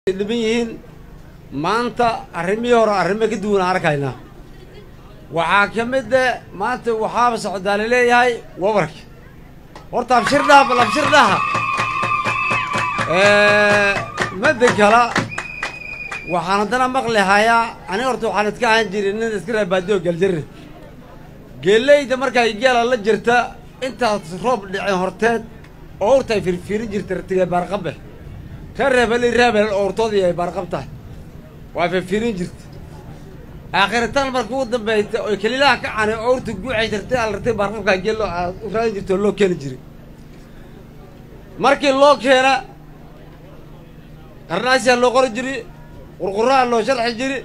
dhiban yihiin maanta arrimihii hore arrimo ka duwan aan arkaynaa waxaa ka mid eh maanta waxaaba socdaa laleeyahay wabarka horta abshir dhaha bal abshir dhaha midda kale waxaan haddana maqli hayaa aniga horta waxaan iska ahaan jiray nin iska raabaadiyo galjirre geeleyda markay geela la jirta intaas roob dhicin horteed oo urta ay firfiirin jirta ratiga baarqabe ka reebali reebel oortoodii ay baarqab tahay waa firfiirin jirta aakhiritaan marka ugu dambayta oy kelilaha ka canay oo urta guucay jirtay al ratay baarqabkaa geel loo u raadin jirta oo loo keeni jiray markii loo keena qarnaasiyaa loo qori jiri qurquraha loo sharxi jiri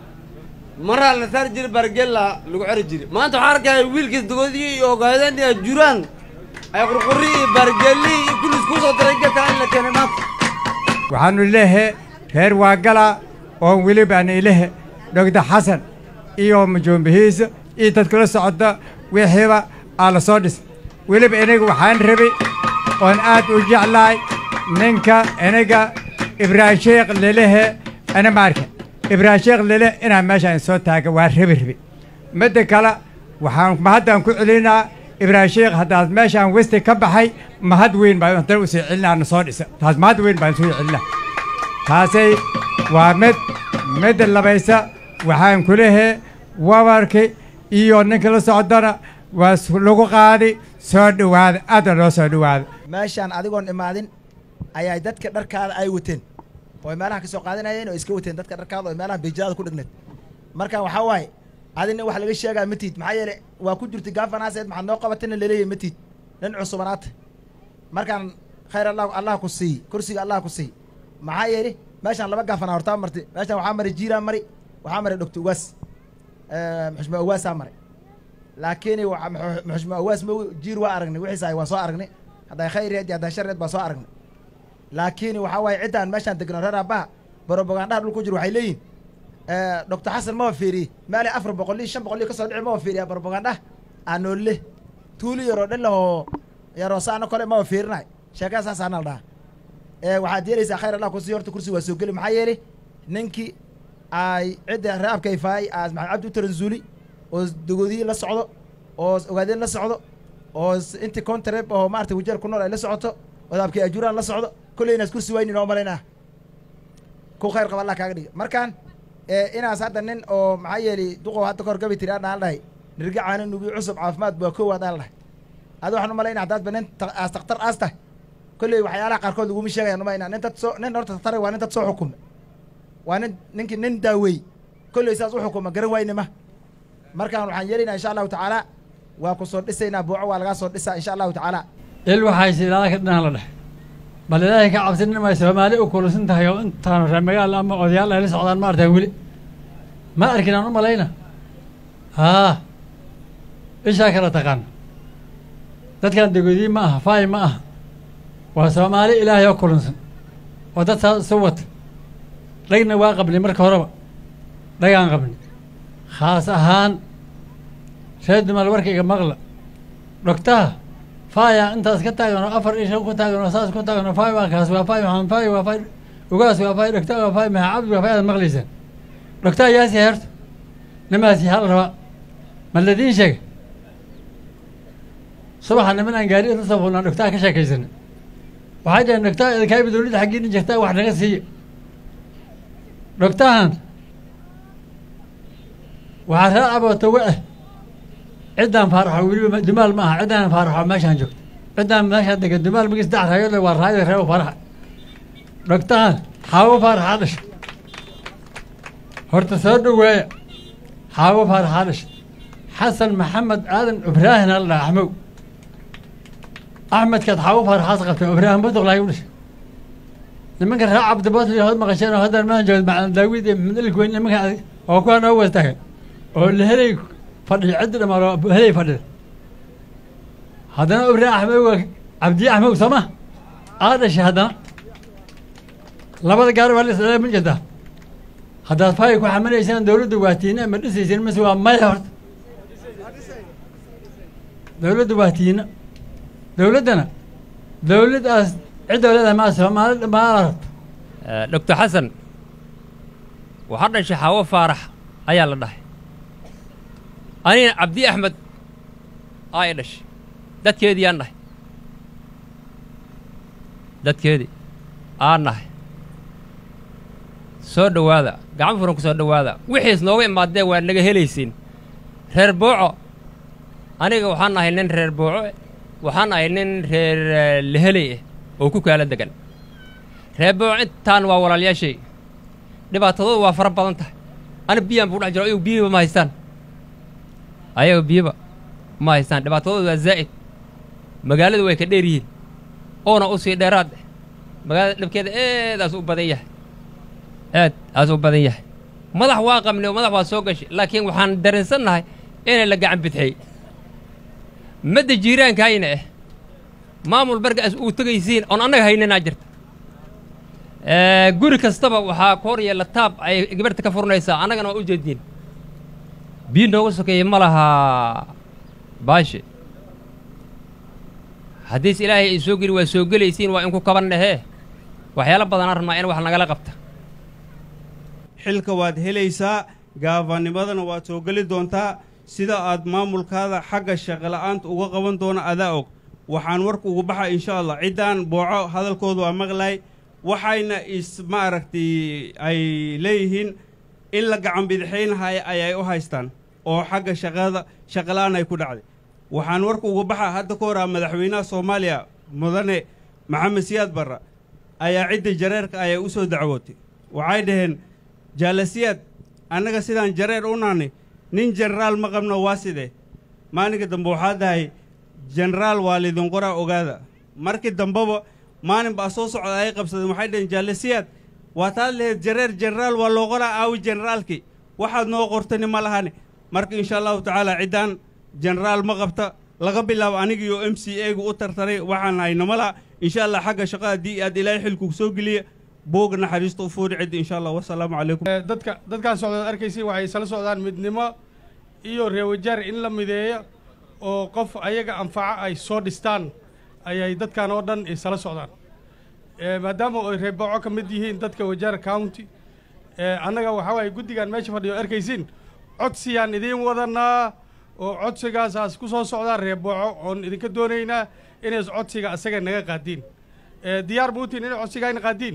maraa la saari jiri baargeella lagu xeri jiri maanta waxaa arkaya wiilkiis dogodii iyo ogaadeen iyo juraan ay qurqurri iyo baargeelli iyo kulliis kuu soo diray geedka in la keenay maanta waxaannu lehe reer waagala oon weliba aan ilahe dhogda xasan iyo majoombihiisa iyo dadkula socda wixiiba aa la soo dhis weliba inaga waxaan rabay oon aad u jeclahay ninka inaga ibraahim sheekh lelehe ana maarka ibraahim sheekh lele inaan meeshaan soo taaga waa rabi rabi midda kale waxaan mahaddaan ku celinaa ibraahim sheekh haddaad meeshaan westi ka baxay mahad weyn baan haddana usii celinaa na soo dhisa taas mahad weyn baan soo celinaa taasay waa mid midda labaysa waxaan ku lehe wabarki iyo ninka la socdana waa lagu qaadi soo dhowaada aadna loo soo dhowaada meeshaan adigoon imaadin ayaa dadka dharkaada ay wateen oo ay meelaha ka soo qaadanayeen oo iska wateen dadka dharkaada oo meelaha beijadaada ku dhigneed marka waxaa waaye adina wax laga sheegaa matiid maxaa yeele waa ku jirta gafanaaseed maxaad noo qabatana laleeyahy matiid nin cusubanaata markaan khayr allah allah ku siiy kursiga allah ku siiy maxaa yeeli meeshaan laba gafanaa hortaa marti meeshaan waxaa mari jiiraa mari waxaa mari doctor uwaas muxushma uwaasaa maray laakiin muxushma uwaas ma jiir waa aragnay wixiisa waa soo aragnay hadday khayreed iyo hadday shareed baa soo aragnay laakiin waxaa waaye ciddaan meeshaan degno reer aabbaha borobogandaha dhul ku jiro waxay leeyihin doctor xasan maba fiiriye meelay afar boqol iyo shan boqol iyo ka soo dhici maba fiiriya borobogandah aanoolle tuuli yaroo dhan lahoo yaroo saano kole maba fiirinay sheekada saasaana la dhaha waxaad yeelaysaa khayr allah kusii horta kursi waa soo geli maxaa yeeli ninkii ay cidda reabka ifaayay aas maxamed cabdi u taranzuuli oo dogoodiyi la socdo oo ogaadeen la socdo oo intii contrab oo maarata wajeer ku nool ay la socoto odaabkii ajuraan la socdo kolley inaas kursi waynin oo malaynaa ku khayr qaba allah kaaga dhiga markaan inaas hadda nin oo maxaa yeeli duqow hadda kahor gabi tiri adhaan dhahay nirga caano nugi cusub caafimaad waa kow adaan dhahay adi waxaan umalayna haddaadba nin aas takhtar aas tahay kolley waxyaalaha qaarkood laguma sheegayaan umayna nin dad soo nin horta taktare waa nin dad soo xukuma waa nin ninkii nin daaweey kolley saas u xukuma garan waynima markaan waxaan yeelaynaa insha allahu tacaala waa ku soo dhisaynaa buuco waa lagaa soo dhisaa insha allahu tacaala il waxayse ilaaha ka dhinaan la dhex bal ilaahay ka cabsin inay soomaali u kulusan tahay oo intaanu reer magaal ama odayaal ay la socdaan ma artaan weli ma arkin aan u malayna haa ishaa kala taqaan dadkan degodiyi ma aha faay ma aha waa soomaali ilaahay oo kulunsan oo dad saas isu wata dhagna waa qabnay marka horeba dhagaan qabnay khaas ahaan reer dumaal warkayga maqla dhogtaha faaya intaas ka taagan oo afar iyo shan ku taagan oo saas ku taagan oo faay waa kaas waa faay waxaan faay waa faay ugaas waa faay dhogtaa waa faay maha cabdi waa faay aad maqlaysaan dhogtaa yaasi heerto nimaasi hal rabaa ma ladiin sheega subaxa niman aan gaari isla soo fulnaan dhogtaa ka sheekaysana waxay dhaheen dhogtaa idinkaayba dawladda xaggiina jirtaa wax naga siiya dhogtahan waxaa reer cabootawe ah ciddaan faaraxo weliba dumaal ma aha ciddaan faaraxo meeshaan joogto ciddaan meeshaan degan dumaal magis dac raayole waa raayada reebo faaraxa dhogtahan xaawo faaraxaa dhasha horta soo dhoweeya xaawo faaraxaa dhasha xasan maxamed aadan ibraahin ala dhaha axmow axmedkaad xaawo faaraxaas qabteen ibraahim buduqlaay u dhashay nimanka reer cabdibootli hood maqasheen oo haddaan maan joogd macalin daawid iyo maxamed ilkweyn nimanka oo kuwaa noo wastaagan oo lehelay fadhiyo ciddi dhamaan oo helay fadhida haddana ibraahim axmed waa cabdiye axmed soo ma aa dhashay haddana labada gaari waa la ma jirtaa haddaad faay ku xamanaysaan dawladdu waa tiina ma dhisayseen mise waa maya horta dawladdu waa tiina dawladdana dawladdaas cidda leedahay maa soomaali dhammaan rabto doctor xasan waxaa dhashay xaawo faarax ayaa la dhahay anina cabdi axmed aa i dhashay dadkeedii aan nahay dadkeedii aan nahay soo dhowaada gacan furan ku soo dhowaada wixiis nooga imaadee waa naga helaysiin reer booco aniga waxaan ahay nin reer booco waxaan ahay nin reer leheley ah oo ku kaala degan reer booco intaan waa walaalyaashay dhibaatadoodu waa fara badan tahay ana biyaan buu dhex jiro ayagu biyaba ma haystaan ayaga biyaba ma haystaan dhibaatadoodu waa zaa'id magaaladu way ka dheer yihiin oona u sii dheeraad eh magaalada dhabkeeda eedaas u badan yahay aad aas u badan yahay madax waa qabnay oo madax waa soo gashay laakiin waxaan dareensannahay inay la gacan bidxiyey madda jiiraankayna ah maamul bargaas uu tegaysiin oon annaga hayninaa jirta guri kastaba waxaa ku hor yeella taab ay gabarhta ka furnaysaa annagana waa u jeediin biyo nooga sokeeye ma lahaa baashe haddiis ilaahay ay soo geli waa soo gelaysiin waa inku kabannahee waxyaalo badanaa rabnaa in wax nagala qabta xilka waad helaysaa gaafanimadana waad soo geli doontaa sida aad maamulkaada xagga shaqola'aanta uga qaban doono adaa og waxaan warka ugu baxa insha allah ciddaan booco hadalkooda waa maqlay waxayna is ma aragtay ay leeyihiin in la gacan bidixaynahaya ayay u haystaan oo xagga shaqada shaqola'aan ay ku dhacday waxaan warka ugu baxa hadda ka horaa madaxweynaha soomaaliya mudane maxamed siyaad barra ayaa cidda jareerka ayay u soo dacwootay waxay dhaheen jaalasiyaad annaga sidaan jareer u nahnay nin jenaraal ma qabno waa sidee maalinka dambe waxaa dahay jenaraal waa lidin qoraa ogaada markii dambeba maalin baa soo socda ay qabsadeen waxay dhaheen jaalasiyaad waa taad laheyd jareer jenaraal waa loo qoraa aawi jenaraalkii waxaad noo qortani ma lahani marka insha allahu tacaala ciddaan jenaraal ma qabta laga bilaabo anigiiyo m c egu u tartaray waxaan haynama laha insha allah xagga shaqo haddii aad ilaahay xilku soo geliya boog naxariista u fuuri cidda insha allah wasalaamu calaykum dadka dadkaan socdaad arkaysa waxay isla socdaan midnimo iyo reewajaar in la mideeyo oo qof ayaga anfaco ay soo dhistaan ayay dadkan oo dhan isla socdaan maadaama ay reebooco ka mid yihiin dadka wajaar county annaga waxaa waaye guddigan meesha fadhiyo arkaysiin codsiyaan idiin wadanaa oo codsigaasaas ku soo socdaan reebooco oon idinka doonaynaa inays codsiga asaga naga qaadiin diyaar muutiin inay codsigayna qaadiin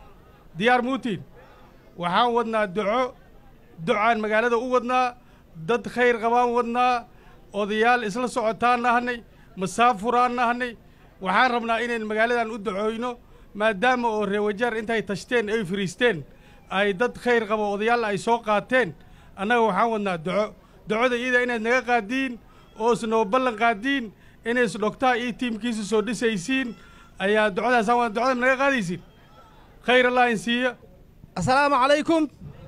diyaar muutiin waxaan wadnaa duco ducaan magaalada u wadnaa dad khayr qabaan wadnaa odayaal isla socotaan nahnay masaafuraan nahnay waxaan rabnaa inayn magaaladan u ducooyno maadaama oo reewajaar intay tashteen ay fariisteen ay dad khayr qabo odayaal ay soo qaateen annaga waxaan wadnaa duco ducoda iyada inayd naga qaadiin oo isnoo ballan qaadiin inay isdhogtaa iyo tiimkiisa soo dhisaysiin ayaa ducadaasaan wadna ducada naga qaadaysiin khayr allah in siiya assalaamu calaykum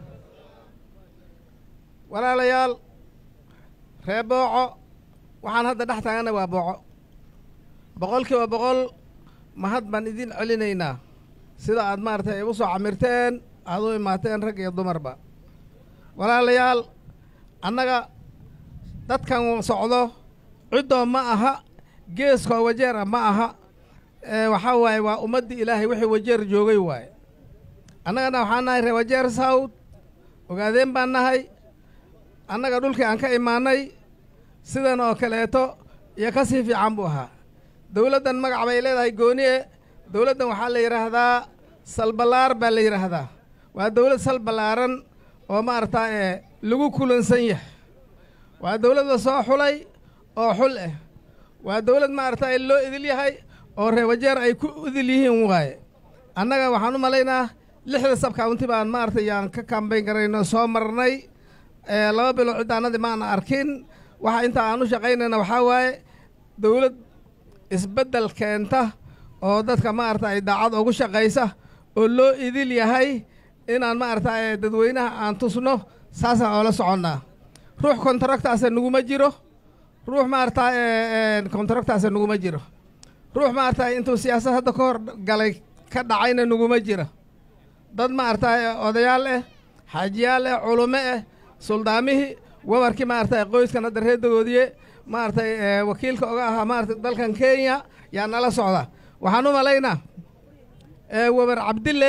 walaalayaal ree booco waxaan hadda dhex taagana waa booco boqolkiiba boqol mahad baan idin celinaynaa sida aad maaragtay igu soo camirteen aad u imaateen rag iyo dumarba walaalayaal annaga dadkan socdo ciddoo ma aha geeskoo wajeera ma aha waxaa waaye waa ummaddii ilaahay wixii wajeer joogay waaye annagana waxaan nahay ree wajeer sawd ogaadeen baan nahay annaga dhulkii aan ka imaannay sidan oo kaleeto iyo ka sii fiican buu ahaa dawladdan magac bay leedahay gooniye dawladdan waxaa la yidhaahdaa salballaar baa la yidhaahdaa waa dawlad salballaaran oo maaragtaa ee lagu kulansan yahay waa dawlad la soo xulay oo xul ah waa dawlad maaragtaa loo idil yahay oo reewajeer ay ku idil yihiin waaye annaga waxaan u malaynaa lixda sabkaunti baan maaragtay yaan ka kambayn garayno soo marnay laba bilood ciddaanadii maana arkin waxa intaa aan u shaqaynayna waxaa waaye dawlad isbeddel keenta oo dadka maaragta ay daacad ugu shaqaysa oo loo idil yahay inaan maaragta dadweynaha aan tusno saasaan oola soconnaa ruux kontaractaasa naguma jiro ruux maaragta kontaractaasa naguma jiro ruux maaragta intuu siyaasad hadda ka hor galay ka dhacayna naguma jiro dad maaragta odayaal ah xaajiyaal ah culumo ah suldaamihii wabarkii maaragtay qoyskan hadda reedagoodiye maaragtay wakiilka oga ahaa maaragtay dalkan kenya yaa nala socda waxaan u malaynaa wabar cabdille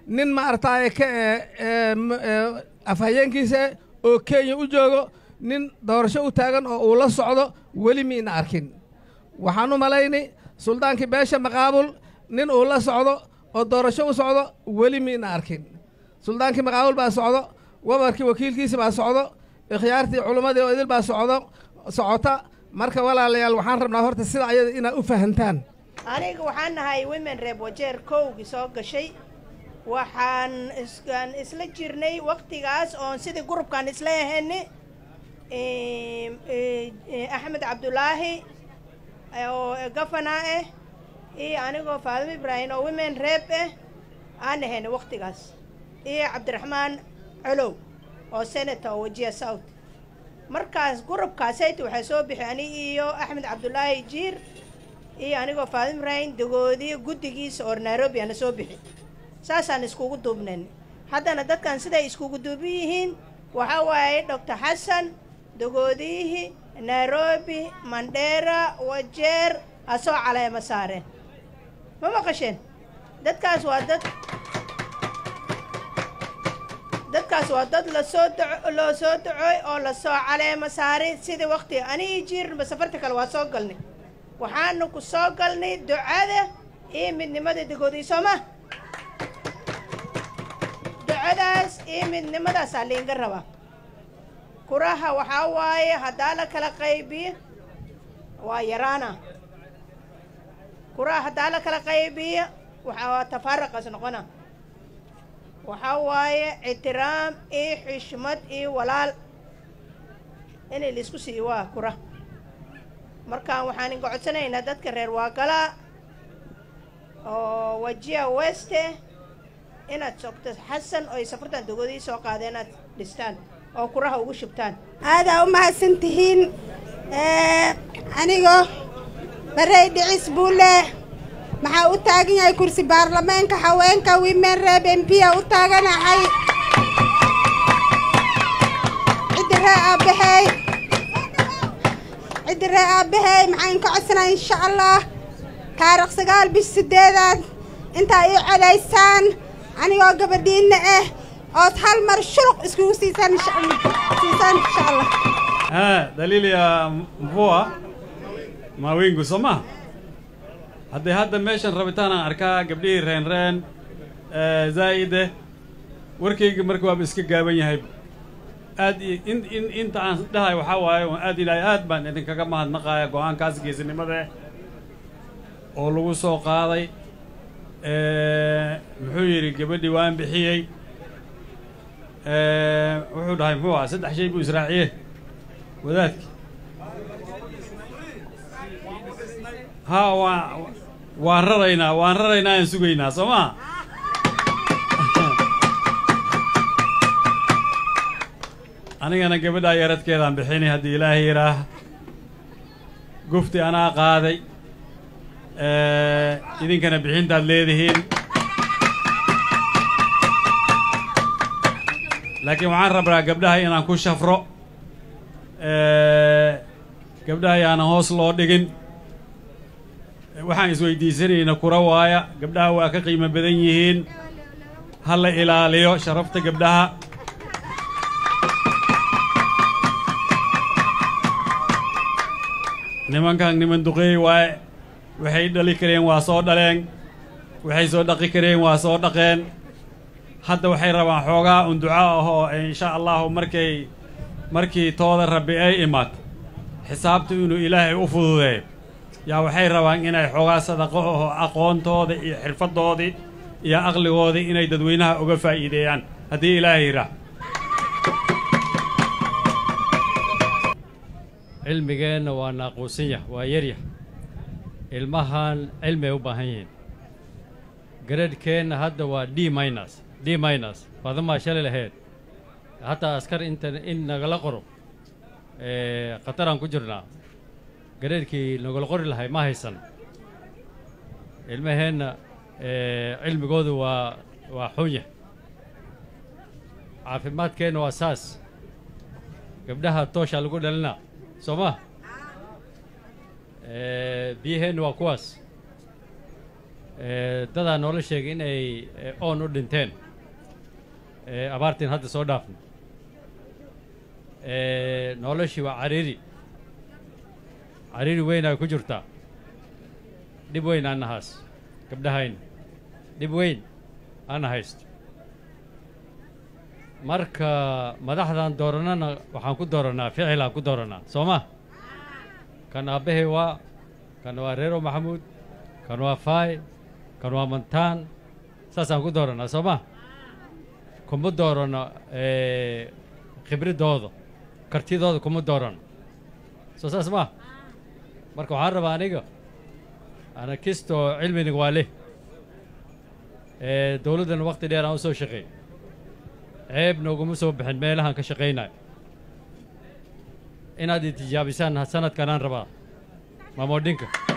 nin maaragtaaye ka ee ee m- ee afhayeenkiisa eh, oo kenya u joogo nin doorasho u taagan oo uu la socdo weli miina arkin waxaan u malayni suldaankii beesha maqaabul nin uu la socdo oo doorasho u socdo weli miina arkin suldaankii maqaabul baa socdo wabarkii wakiilkiisa baa socdo ikhyaartii culummadii oo idil baa socdo socota marka walaalayaal waxaan rabnaa horta sida ayada inaad u fahantaan aniga waxaan nahay women reeb wajeer kowgii soo gashay waxaan iskaan isla jirnay waktigaas oon sidii gurubkaan isla ahayni axmed cabdulaahi oo gafana ah iyo anigoo faadimo ibraahim oo women reeb ah aan ahayni waktigaas iyo cabdiraxmaan colow oo senator oo wajiya south markaas gurubkaasayta waxaa soo bixi ani iyo axmed cabdulaahi jiir iyo anigoo faadimo ibraahim dagoodiyo guddigiisa oo nairobi ana soo bixi saasaan iskugu duubnayn haddana dadkan siday iskugu duuban yihiin waxaa waaye doctor xasan dagoodiyihii nairobi mandheera wajeer ha soo caleema saareen ma maqasheen dadkaas waa dad dadkaas waa dad lasoo daco loo soo dacooy oo lasoo caleema saaray sidii waqti anigii jiirnba safarta kale waa soo galnay waxaanu ku soo galnay ducada iyo midnimada dagoodii soo ma ducadaas iyo midnimadaasaa liinga rabaa kuraha waxaa waaye haddaa la kala qaybiyo waa yaraana kuraha haddaa la kala qaybiyo waxaa tafaaraqaas noqona waxaa waaye ictiraam iyo xishmad iyo walaal inay laisku siiyo waa kura markaan waxaan inga codsanaynaa dadka reer waagala oo wajiya weste inaad sogto xasan oo ay safartan dogodii soo qaadeen inaad dhistaan oo kuraha ugu shubtaan aadaa u mahadsan tihiin anigoo barey dhicis buu leh maxaa u taagan yahay kursi baarlameenka haweenka women reeb m p a u taaganahay ciddi ree aabbahay ciddi ree aabbahay maxaan ka codsanaa insha allah taarikh sagaal bish sideedaad intaa ii codaysaan anigoo gabadhiinna ah ood hal mar shuluq iskugu siisaan insha allah siisaan insha allah Ah, dalili ya mvua mawingu soo ma haddee hadda meeshan rabitaan aan arkaa gabdhihii reen reen eh, zaa'ide warkayga marka waaba iska gaaban yahay aad i- in in inta aan dhahay waxaa waaye waan aad ilaahay aad baan idinkaga mahadnaqaaya go-aankaas geesinimada oo lagu soo qaaday Eh, muxuu yidhi gabadhii waan bixiyey Eh, wuxuu dhahay muxuu aha saddex shay buu israaciye wadaadki ha waan waan raraynaa waan raraynaa aan sugaynaa soo maa anigana gabadhaa yaradkeedaan bixinay haddii ilaahay yidhaah gufti anaa qaaday Eh, idinkana bixintaad leedihiin laakiin waxaan rabnaa gabdhaha inaan ku shafro Eh, gabdhaha yaanan hoos loo dhigin waxaan isweydiisanayna kura waaya gabdhaha waa ka qiimo badan yihiin ha la ilaaliyo sharafta gabdhaha nimankan niman duqeey waaye waxay dhali kareen waa soo dhaleen waxay soo dhaqi kareen waa soo dhaqeen hadda waxay rabaan xoogaa un duco ah oo insha allahu markay markii tooda rabbi ay imaato xisaabtu inuu ilaahay u fududeeyo yaa waxay rabaan inay xoogaa sadaqo oo aqoontooda iyo xirfaddoodii iyo aqligoodii inay dadweynaha uga faa'iideeyaan haddii ilaahay yidhaah cilmigeenna waa naaquusan yah waa yaryah ilmahan cilmi ay u baahan yihiin garadhkeenna hadda waa d minus d minus badamaa shalay lahayd hataa askar inta in nagala qoro ee khataraan ku jirnaa garadhkii nagala qori lahay ma haysan ilmaheenna ee cilmigoodu waa waa xunya caafimaadkeenna waa saas gabdhaha toosha lagu dhalinaa soo ma biyaheenna waa kuwaas Eh, dadaa noola sheegay in ay eh, oon u dhinteen Eh, abaartiin hadda soo dhaafna Eh, noloshii waa cariiri cariiri weynaa ku jirtaa dhib weyn ana haas gabdhahayna dhib weyn ana haysto marka madaxdan dooranana waxaan ku dooranaa ficilaan ku dooranaa soo ma kan aabbahay waa kan waa reero maxamuud kan waa faay kan waa mantaan saasaan ku dooranaa soo ma kuma doorano eh, khibridooda kartidooda kuma doorano soo saas ma marka waxaan rabaa aniga ana kistoo cilminig waa leh Eh, dowladdana waqti dheer aan u soo shaqeey ceeb nooguma soo bixin meelahaan ka shaqaynayo inaad i tijaabisaan sanadkanaan rabaa mamoodhinka